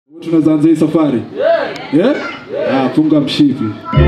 Tunaweza anza hii safari yeah? Ah, funga mshipi.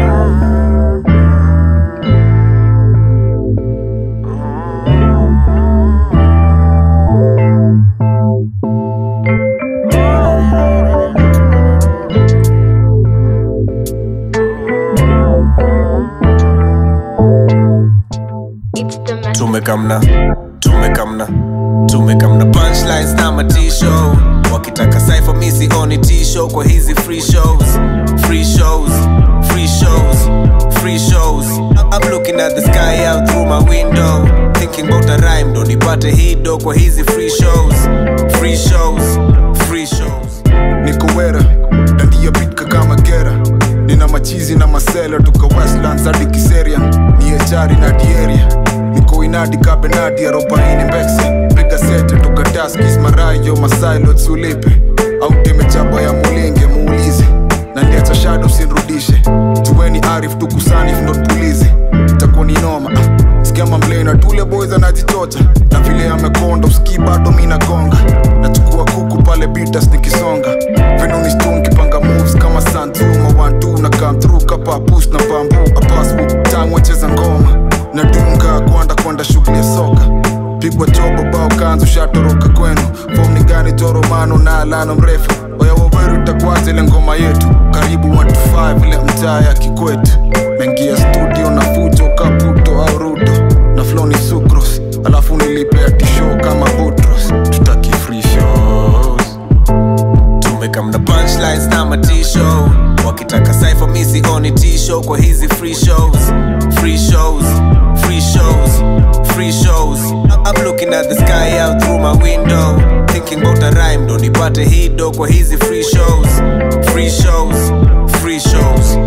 tumekamna tumekamna tumekamna punchlines na matisho wakitaka cypher mi sioni tisho kwa hizi free shows free shows free shows free shows I'm looking at the sky out through my window thinking about a rhyme ndo nipate hido kwa hizi free shows free shows free shows niko wera dandia bitka kama gera nina machizi na masela tuka westlands hadi kiseria ni echari na dieria niko inadi kabenadi arobaini mbekse piga sete tuka daskis marayo masilot sulipe au temechapa ya mulinge muulize na ndiacha shado sinrudishe tuweni arif tukusanif not pulizi itakuwa ni noma ah, sikia mamblena tule boys anajichocha na vile amekonda usikii bado mi nagonga nachukua kuku pale bitas nikisonga venunistungi panga moves kama santuma wantu na come through kapa push na bambu apaswu tangwecheza ngoma nadunga kwanda kwenda shughuli ya soka pigwa chobo bao kanzu shatoroka kwenu fom ni gani joromano na alano mrefu oya waweru itakwaza ile ngoma yetu karibu 125 ile mtaa ya kikwetu mengia studio na fujo kaputo au rudo na flow ni sucros alafu nilipea tisho kama butros tutaki free shows tumekamna punchlines na matisho wakitaka cypher mi sioni tisho kwa hizi free shows free shows free shows free shows I'm looking at the sky out through my window thinking about a rhyme ndo nipate hido kwa hizi free shows free shows free shows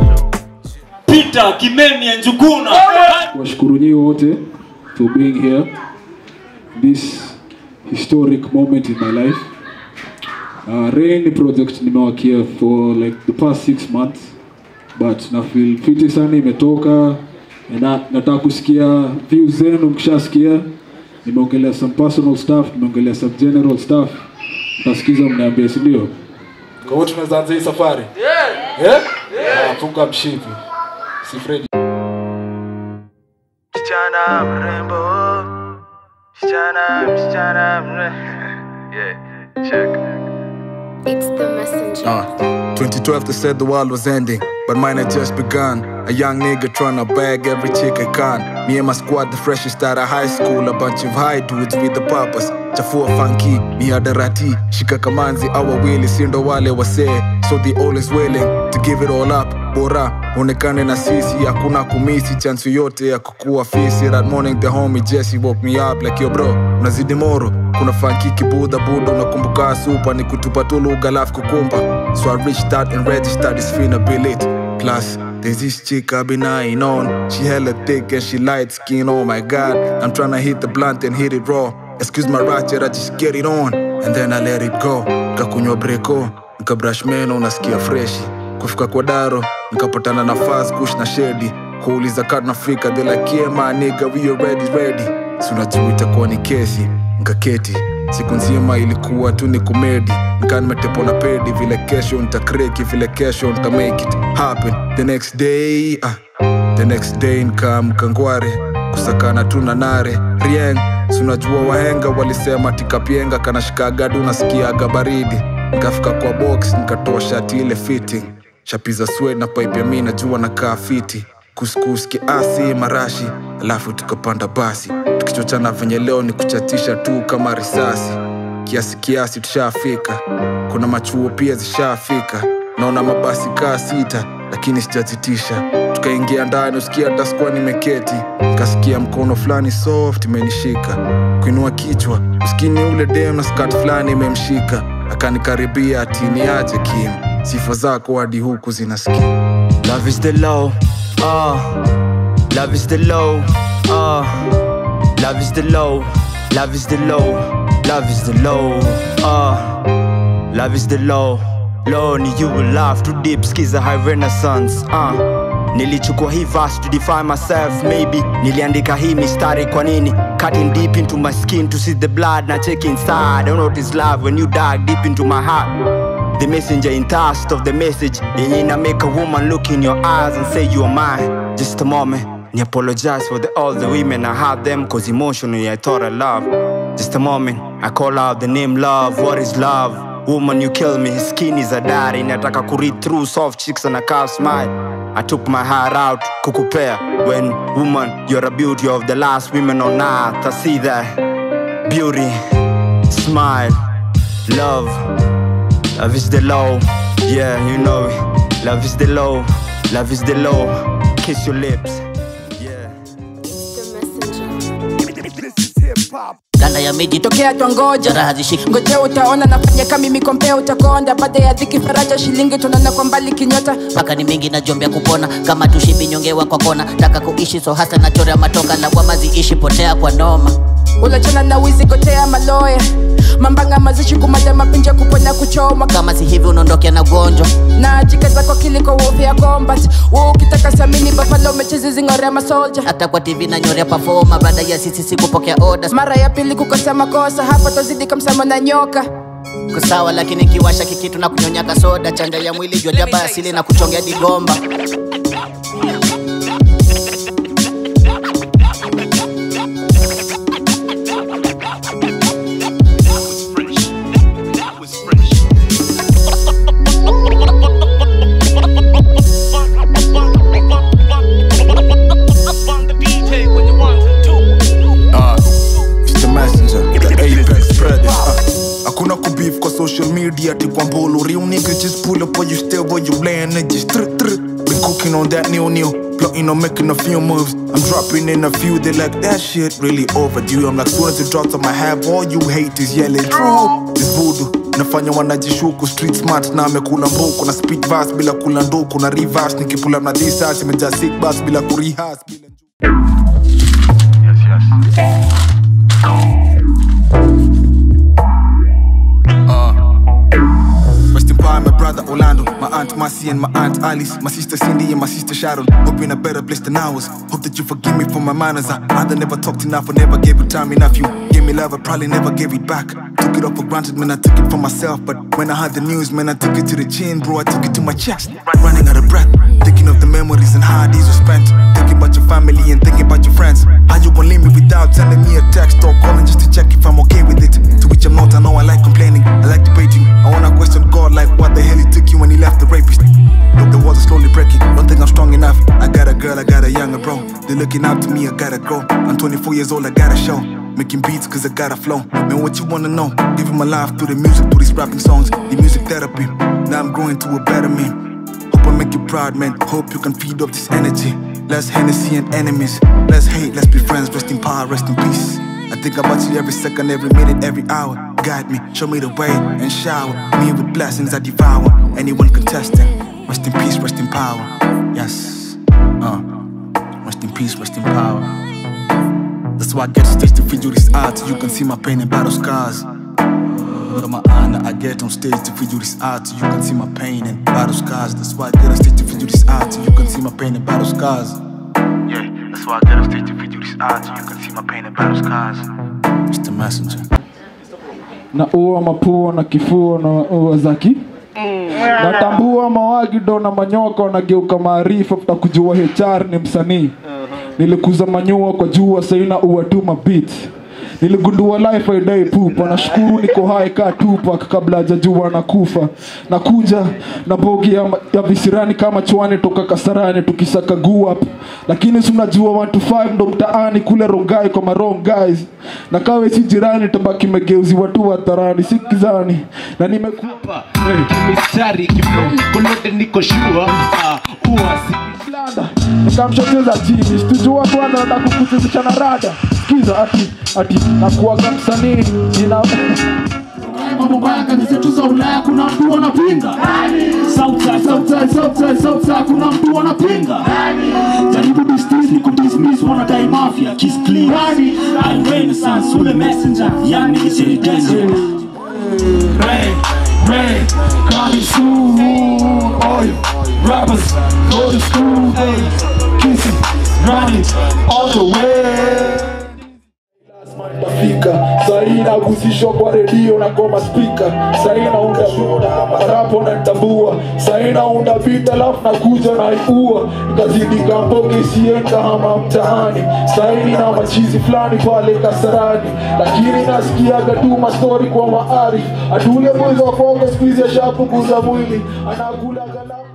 Peter Kimemia Njuguna. Washukuru nyinyi wote for being here this historic moment in my life. Uh, Rain project nimewakia for like the past six months but na feel fiti sana imetoka na nataka kusikia views zenu mkishasikia nimeongelea some personal stuff nimeongelea some general stuff mtasikiza mniambie si ndio kwa hiyo tunaweza anza hii safari yeah. Yeah? Yeah. funga mshipi si Fred Msichana mrembo, msichana, msichana mrembo. Yeah, check. It's the messenger. Uh, 2012 they said the world was ending, but mine had just begun. A young nigga tryna bag every chick I can. Me and my squad, the freshest out of high school, a bunch of high dudes with the purpose. Chafua funky, mihadarati, shika kamanzi, our wili, sindo wale wasee. So they always willing to give it all up. Bora, onekane na sisi, hakuna kumisi, chance yote ya kukua fisi. That morning the homie Jesse woke me up like yo bro, unazidi moro. Kuna funky kibudha buda, unakumbuka supa, ni kutupa tu lugha alafu kukumba. So I reached out and registered this finability. Plus, there's this chick I've been eyeing on. She hella thick and she light skin. Oh my god, I'm tryna hit the blunt and hit it raw. Excuse my ratchet, I just get it on and then I let it go. Nikakunywa breko, nikabrush meno, nasikia freshi. Kufika kwa daro, nikapatana na fast kush na shedi. Kuuliza kad nafika, they like yeah my nigga, we already ready. Si unajua itakuwa ni kesi, nkaketi siku nzima ilikuwa tu ni kumedi nikaa nimetepo na pedi vile kesho nitakreki vile kesho nita make it happen the next day ah, the next day nikaamka ngware kusakana tu na nare rieng sunajua wahenga walisema tikapienga kanashikagadu nasikiaga baridi nikafika kwa box nikatoa shati ile fitting shapiza swed na pipe ya mi najua nakaa fiti kuskus kiasi marashi alafu tukapanda basi tukichochana venye leo ni kuchatisha tu kama risasi kiasi kiasi tushafika kuna machuo pia zishafika naona mabasi kaa sita lakini sijazitisha tukaingia ndani usikia hata sikuwa nimeketi nikasikia mkono fulani soft imenishika kuinua kichwa uskini ule dem na skat fulani imemshika akanikaribia atini aje kim sifa zako hadi huku zinasikia Love is the law, ah. Love is the law, ah. Love is the law, love is the law, love is the law, ah. Love is the law, law ni you will laugh too deep, skiza high renaissance, ah. nilichukua hii verse to define myself maybe niliandika hii mistari kwa nini cutting deep into my skin to see the blood na check inside I don't know what is love when you dive deep into my heart the messenger in thirst of the message yenye ina make a woman look in your eyes and say you are mine just a moment ni apologize for the, all the women I had them cause emotionally I thought I love just a moment I call out the name love what is love woman you kill me his skin is a diary inataka ku read through soft chicks and a calf smile I took my heart out kukupea when woman you're a beauty of the last women on earth I see that beauty smile love Love is the low, yeah, you know it. Love is the low, love is the low. Kiss your lips, yeah. The messenger. ganda ya miji tokea twangoja jara hazishiki ngoje utaona nafanya kama mikompea utakonda baada ya dhiki faraja shilingi tunaona kwa mbali kinyota mpaka ni mingi najombea kupona kama tushibi nyongewa kwa kona taka kuishi so hasa nachorea matoka lawama ziishi potea kwa noma ulachana na wizi gotea maloya mambanga mazishi kumada mapinja kuponya kuchoma kama si hivi unaondokea na gonjwa na jikaza kwa kiliko wofi ya combat Wewe ukitaka samini bafalo umechezi zingorea masolja hata kwa tv na nyorea pafoma baada ya sisi si kupokea orders mara ya pili kukosa makosa hapa tozidi kamsamo na nyoka kusawa lakini kiwasha kikitu na kunyonya kasoda chanja ya mwili jua jaba asili na kuchongea digomba Uh, it's the messenger, the apex predator. Uh, hakuna kubeef kwa social media ati kwa mbulu real nigga just pull up while you still while you laying it just tr tr been cooking on that new new plotting on making a few moves I'm dropping in a few they like that shit really overdue I'm like soon as it drops I'ma have all you haters yelling true this voodoo nafanya wanajishuku street smart na amekula mbuku na speed verse bila kula nduku na reverse nikipula na disas imejaa sick bus bila kurihas bila Rest in power, my brother Orlando, my aunt Marcy and my aunt Alice, my sister Cindy and my sister Sharon. Hope you're in a better place than ours. Hope that you forgive me for my manners. I either never talked enough or never gave you time enough. You gave me love, I probably never gave it back. Took it all for granted, man, I took it for myself. But when I heard the news, man, I took it to the chin, bro, I took it to my chest. Running out of breath, thinking of the memories and how these were spent. Thinking about your family and thinking about your friends. How you gon' leave me without sending me a text or calling just to check if I'm okay with it. To which I'm not, I know I like complaining, I like debating. I wanna question God like what the hell he took you when he left the rapist. Look, the walls are slowly breaking. Don't think I'm strong enough. I got a girl, I got a younger bro. They're looking up to me, I gotta grow. I'm 24 years old, I gotta show. Making beats cause I got a flow. Man, what you wanna know? Giving my life through the music, through these rapping songs, the music therapy. Now I'm growing to a better man. Hope I make you proud, man. Hope you can feed off this energy. Less Hennessy and enemies. Less hate, let's be friends. Rest in power, rest in peace. I think about you every second, every minute, every hour. Guide me, show me the way, and shower me with blessings I devour. Anyone contesting, rest in peace, rest in power. Yes, uh, rest in peace, rest in power. That's why I get to stage to feed you this art, so you can see my pain and battle scars. With my honor, I get on stage to feed you this art, so you can see my pain and battle scars. That's why I get on stage to feed you this art, so you can see my pain and battle scars. Yeah, that's why I get on stage to feed you this art, so you can see my pain and battle scars. It's the messenger. na ua mapua na kifua na ua zaki natambua mawagido na manyoko nageuka maarifa futa kujua hr ni msanii nilikuza manyua kwa jua saina ua tu mabit niligundua life aidai pupa nashukuru niko hai ka tupak kabla hajajua na kufa nakuja na bogi ya, ya visirani kama chwani toka kasarani tukisaka guap lakini si unajua 1 to 5 ndo mtaani kule rongai kwa marong guys na kawe si jirani tabaki megeuziwa tu hadharani si kizani na nimekuwa mistari kolote niko shua uasi Blanda, nikamshoteza chini situjua kwanza nataka kukuchezesha na rada sikiza ati ati nakuaga msanii nina mambo mbaya kazi zetu za Ulaya kuna mtu wanapinga Southside, Southside, Southside, Southside kuna mtu wanapinga jaribu dismiss ni kudismiss wanadai mafia kiss clean I'm renaissance ule messenger yani is a danger Rain, rain, coming soon oil rappers go to school, hey, kiss it, run it all the way. Nafika sahii nagusishwa kwa redio na ngoma spika sahii naunda marapo na nitambua sahii naunda vita alafu nakuja naiua nikazidi kamboge isienda hama mtaani sahii na machizi fulani pale kasarani lakini nasikiaga tu mastori kwa maarif atule mwizi wa konge skuizi ashapunguza mwili anakula galamu